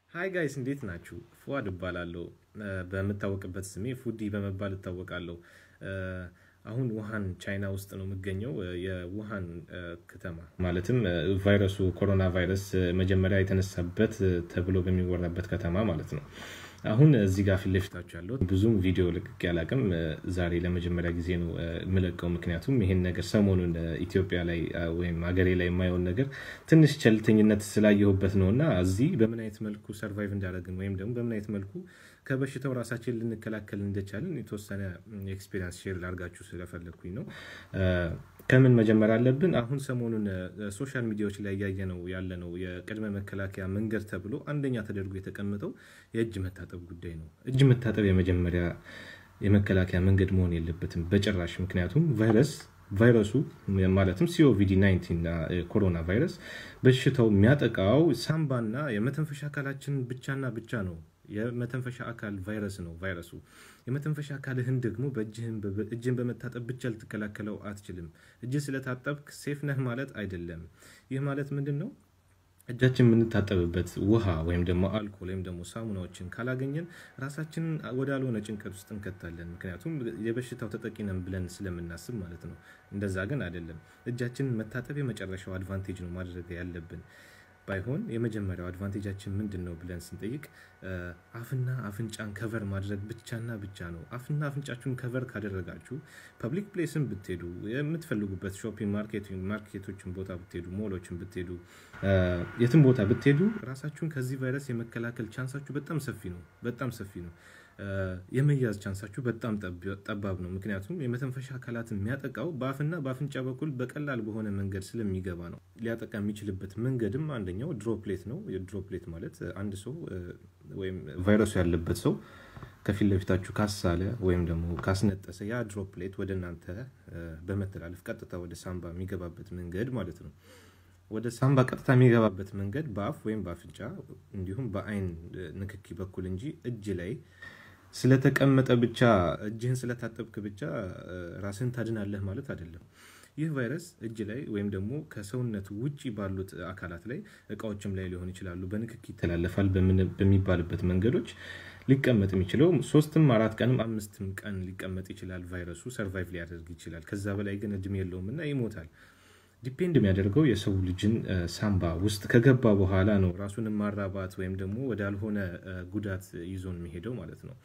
ሀይ ጋይስ እንዴት ናችሁ? ፉአድ እባላለሁ። በምታወቅበት ስሜ ፉዲ በመባል እታወቃለሁ። አሁን ውሃን ቻይና ውስጥ ነው የምገኘው። የውሃን ከተማ ማለትም ቫይረሱ ኮሮና ቫይረስ መጀመሪያ የተነሳበት ተብሎ በሚወራበት ከተማ ማለት ነው። አሁን እዚህ ጋር ፊት ለፊታችሁ ያለው ብዙም ቪዲዮ ልቅቅ ያላቅም ዛሬ ለመጀመሪያ ጊዜ ነው የምለቀው። ምክንያቱም ይሄን ነገር ሰሞኑን ኢትዮጵያ ላይ ወይም ሀገሬ ላይ የማየውን ነገር ትንሽ ቸልተኝነት ስላየሁበት ነው እና እዚህ በምን አይነት መልኩ ሰርቫይቭ እንዳደረግን ወይም ደግሞ በምን አይነት መልኩ ከበሽታው ራሳችን ልንከላከል እንደቻልን የተወሰነ ኤክስፔሪንስ ሼር ላርጋችሁ ስለፈለግኩኝ ነው። ከምን መጀመር አለብን? አሁን ሰሞኑን ሶሻል ሚዲያዎች ላይ እያየ ነው ያለ ነው የቅድመ መከላከያ መንገድ ተብሎ አንደኛ ተደርጎ የተቀመጠው የእጅ መታጠብ ጉዳይ ነው። እጅ መታጠብ የመጀመሪያ የመከላከያ መንገድ መሆን የለበትም በጭራሽ። ምክንያቱም ቫይረስ ቫይረሱ ማለትም ሲኦቪዲ 19 እና ኮሮና ቫይረስ በሽታው የሚያጠቃው ሳምባና የመተንፈሻ አካላችን ብቻና ብቻ ነው። የመተንፈሻ አካል ቫይረስ ነው ቫይረሱ። የመተንፈሻ አካልህን ደግሞ እጅን በመታጠብ ብቻ ልትከላከለው አትችልም። እጅን ስለታጠብክ ሴፍ ነህ ማለት አይደለም። ይህ ማለት ምንድን ነው? እጃችን የምንታጠብበት ውሃ ወይም ደግሞ አልኮል ወይም ደግሞ ሳሙናዎችን ካላገኘን ራሳችንን ወዳልሆነ ጭንቀት ውስጥ እንከታለን። ምክንያቱም የበሽታው ተጠቂ ነን ብለን ስለምናስብ ማለት ነው። እንደዛ ግን አይደለም። እጃችንን መታጠብ የመጨረሻው አድቫንቴጅ ነው ማድረግ ያለብን። ባይሆን የመጀመሪያው አድቫንቴጃችን ምንድን ነው ብለን ስንጠይቅ አፍና አፍንጫን ከቨር ማድረግ ብቻና ብቻ ነው። አፍና አፍንጫችሁን ከቨር ካደረጋችሁ ፐብሊክ ፕሌስን ብትሄዱ፣ የምትፈልጉበት ሾፒንግ ማርኬቶችን ቦታ ብትሄዱ፣ ሞሎችን ብትሄዱ፣ የትም ቦታ ብትሄዱ ራሳችሁን ከዚህ ቫይረስ የመከላከል ቻንሳችሁ በጣም ሰፊ ነው። በጣም ሰፊ ነው። የመያዝ ቻንሳችሁ በጣም ጠባብ ነው። ምክንያቱም የመተንፈሻ አካላትን የሚያጠቃው በአፍና በአፍንጫ በኩል በቀላል በሆነ መንገድ ስለሚገባ ነው። ሊያጠቃ የሚችልበት መንገድም አንደኛው ድሮፕሌት ነው። ድሮፕሌት ማለት አንድ ሰው ወይም ቫይረሱ ያለበት ሰው ከፊት ለፊታችሁ ካሳለ ወይም ደግሞ ካስነጠሰ ያ ድሮፕሌት ወደ እናንተ በመተላለፍ ቀጥታ ወደ ሳምባ የሚገባበት መንገድ ማለት ነው። ወደ ሳምባ ቀጥታ የሚገባበት መንገድ በአፍ ወይም በአፍንጫ እንዲሁም በአይን ንክኪ በኩል እንጂ እጅ ላይ ስለተቀመጠ ብቻ እጅህን ስለታጠብክ ብቻ ራስህን ታድናለህ ማለት አይደለም። ይህ ቫይረስ እጅ ላይ ወይም ደግሞ ከሰውነት ውጭ ባሉት አካላት ላይ እቃዎችም ላይ ሊሆን ይችላሉ በንክኪ ይተላለፋል በሚባልበት መንገዶች ሊቀመጥ የሚችለው ሶስትም አራት ቀንም አምስትም ቀን ሊቀመጥ ይችላል። ቫይረሱ ሰርቫይቭ ሊያደርግ ይችላል። ከዛ በላይ ግን እድሜ የለውም እና ይሞታል። ዲፔንድ የሚያደርገው የሰው ልጅን ሳምባ ውስጥ ከገባ በኋላ ነው ራሱን ማራባት ወይም ደግሞ ወዳልሆነ ጉዳት ይዞን የሚሄደው ማለት ነው።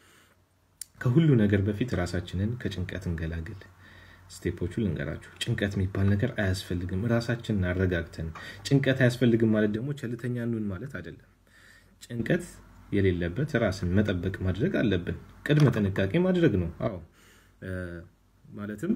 ከሁሉ ነገር በፊት ራሳችንን ከጭንቀት እንገላግል። ስቴፖቹ ልንገራችሁ። ጭንቀት የሚባል ነገር አያስፈልግም። ራሳችንን አረጋግተን ጭንቀት አያስፈልግም ማለት ደግሞ ቸልተኛ ኑን ማለት አይደለም። ጭንቀት የሌለበት ራስን መጠበቅ ማድረግ አለብን። ቅድመ ጥንቃቄ ማድረግ ነው። አዎ ማለትም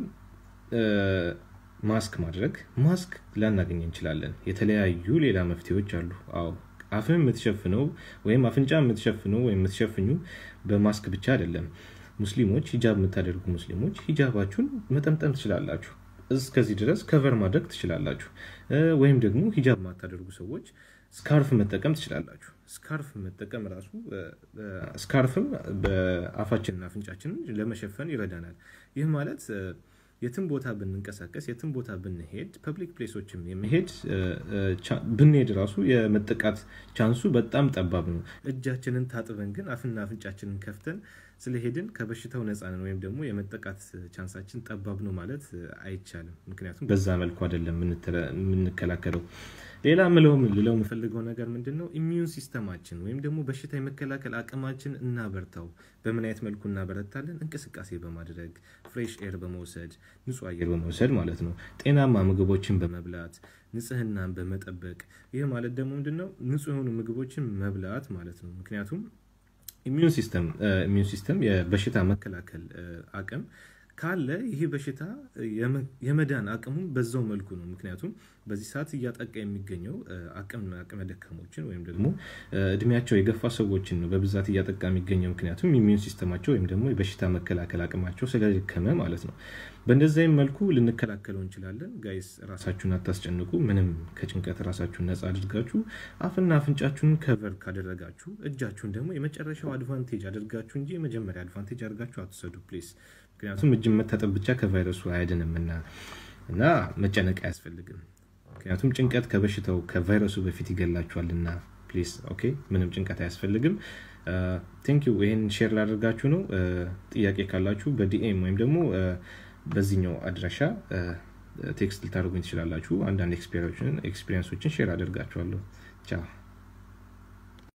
ማስክ ማድረግ ማስክ ላናገኝ እንችላለን። የተለያዩ ሌላ መፍትሄዎች አሉ። አዎ አፍን የምትሸፍነው ወይም አፍንጫ የምትሸፍነው ወይም የምትሸፍኙ በማስክ ብቻ አይደለም። ሙስሊሞች ሂጃብ የምታደርጉ ሙስሊሞች ሂጃባችሁን መጠምጠም ትችላላችሁ። እስከዚህ ድረስ ከቨር ማድረግ ትችላላችሁ። ወይም ደግሞ ሂጃብ የማታደርጉ ሰዎች ስካርፍ መጠቀም ትችላላችሁ። ስካርፍ መጠቀም ራሱ ስካርፍም በአፋችንና አፍንጫችንን ለመሸፈን ይረዳናል። ይህ ማለት የትም ቦታ ብንንቀሳቀስ የትም ቦታ ብንሄድ ፐብሊክ ፕሌሶችም የመሄድ ብንሄድ ራሱ የመጠቃት ቻንሱ በጣም ጠባብ ነው። እጃችንን ታጥበን ግን አፍና አፍንጫችንን ከፍተን ስለሄድን ከበሽታው ነፃ ነን ወይም ደግሞ የመጠቃት ቻንሳችን ጠባብ ነው ማለት አይቻልም። ምክንያቱም በዛ መልኩ አይደለም የምንከላከለው። ሌላ ምለውም ልለው የምፈልገው ነገር ምንድን ነው? ኢሚዩን ሲስተማችን ወይም ደግሞ በሽታ የመከላከል አቅማችን እናበርታው። በምን አይነት መልኩ እናበረታለን? እንቅስቃሴ በማድረግ ፍሬሽ ኤር በመውሰድ ንጹህ አየር በመውሰድ ማለት ነው። ጤናማ ምግቦችን በመብላት ንጽህናን በመጠበቅ ይህ ማለት ደግሞ ምንድነው? ንጹህ የሆኑ ምግቦችን መብላት ማለት ነው። ምክንያቱም ኢሚዩን ሲስተም ኢሚዩን ሲስተም የበሽታ መከላከል አቅም ካለ ይህ በሽታ የመዳን አቅሙ በዛው መልኩ ነው። ምክንያቱም በዚህ ሰዓት እያጠቃ የሚገኘው አቅመ ደካሞችን ወይም ደግሞ እድሜያቸው የገፋ ሰዎችን ነው በብዛት እያጠቃ የሚገኘው። ምክንያቱም ኢሚዩን ሲስተማቸው ወይም ደግሞ የበሽታ መከላከል አቅማቸው ስለደከመ ማለት ነው። በእንደዚህም መልኩ ልንከላከለው እንችላለን። ጋይስ ራሳችሁን አታስጨንቁ። ምንም ከጭንቀት ራሳችሁን ነፃ አድርጋችሁ አፍና አፍንጫችሁን ከቨር ካደረጋችሁ እጃችሁን ደግሞ የመጨረሻው አድቫንቴጅ አድርጋችሁ እንጂ የመጀመሪያ አድቫንቴጅ አድርጋችሁ አትውሰዱ ፕሊስ። ምክንያቱም እጅን መታጠብ ብቻ ከቫይረሱ አያድንምና እና መጨነቅ አያስፈልግም። ምክንያቱም ጭንቀት ከበሽታው ከቫይረሱ በፊት ይገላችኋልና ፕሊዝ ኦኬ ምንም ጭንቀት አያስፈልግም ቴንክ ዩ ይህን ሼር ላደርጋችሁ ነው ጥያቄ ካላችሁ በዲኤም ወይም ደግሞ በዚህኛው አድራሻ ቴክስት ልታደርጉኝ ትችላላችሁ አንዳንድ ኤክስፔሪንሶችን ሼር አደርጋችኋለሁ ቻው